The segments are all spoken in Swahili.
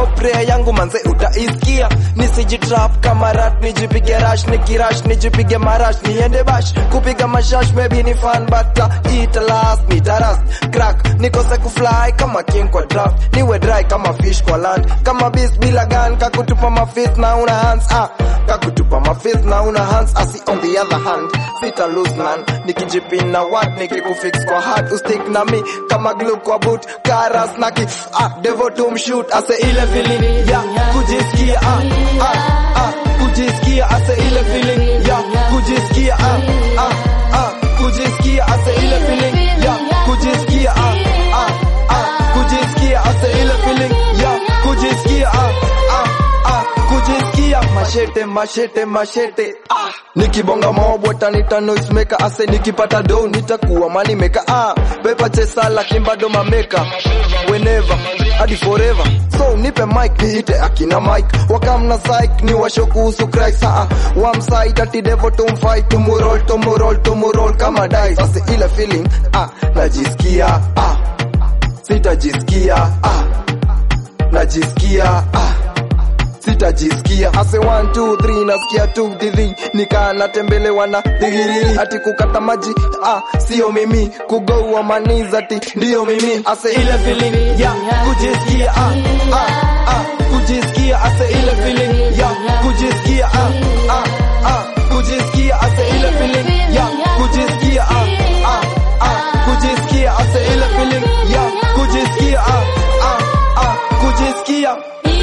hope prayer yangu manze utaisikia nisijitrap kama rat nijipige rash nikirash nijipige marash niende bash kupiga mashash maybe ni fan but uh, ita last nitaras crack nikose kufly kama king kwa draft niwe dry kama fish kwa land kama beast bila gun kakutupa mafist na una hands ah kakutupa mafist na una hands asi on the other hand sita lose none nikijipina what nikikufix kwa heart ustick na mi kama glue kwa boot karas naki ah devil to mshoot ase ile feeling ya kujisikia ah ah ah kujisikia ase ile feeling ya kujisikia ah ah ah kujisikia ase ile feeling ya kujisikia ah ah ah kujisikia ase ile feeling ya kujisikia ah ah ah kujisikia mashete mashete mashete ah nikibonga mob watanita noise maker ase nikipata do nitakuwa money maker ah pepa chesa lakini bado mameka whenever hadi forever so nipe mic niite akina mike wakamna psych ni washo kuhusu Christ ah wamside ati devil tumfight tumurol tumurol tumurol kama dice ase ile feeling ah najisikia ah sitajisikia ah najisikia ah sitajisikia ase 1 2 3 nasikia tu dhidhi nikaa natembelewa na dhigiriri ati kukata maji ah sio mimi kugoua maniz ati ndiyo mimi ase ile feeling ya kujisikia ah ah ah kujisikia ase ile feeling ya kujisikia ah ah ah kujisikia ase ile feeling ya kujisikia ah ah ah kujisikia ase ile feeling ya kujisikia ah ah ah kujisikia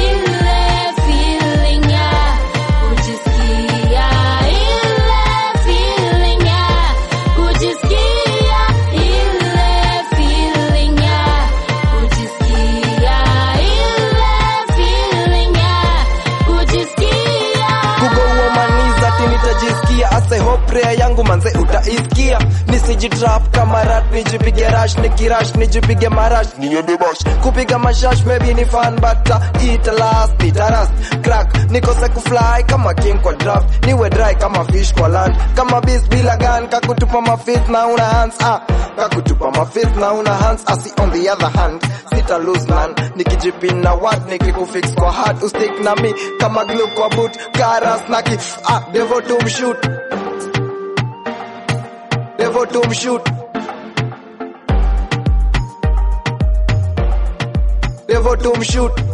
Ile feeling ya kujisikia, ile feeling ya kujisikia, ile feeling ya kujisikia, ile feeling ya kujisikia. kugoua maniza ati nitajisikia ase hope prayer yangu manze utaisikia nisijitrap kama rat nijipige rash nikirash nijipige marash niende bash kupiga mashash maybe ni fan but uh, ita last nitaras crack nikose kufly kama king kwa draft niwe dry kama fish kwa land kama beast bila gun kakutupa mafist na una hands ah kakutupa mafist na una hands asi on the other hand sita lose none nikijipina what nikikufix kwa heart ustick na mi kama glue kwa boot karas naki ah devil to mshoot devil to mshoot devil to mshoot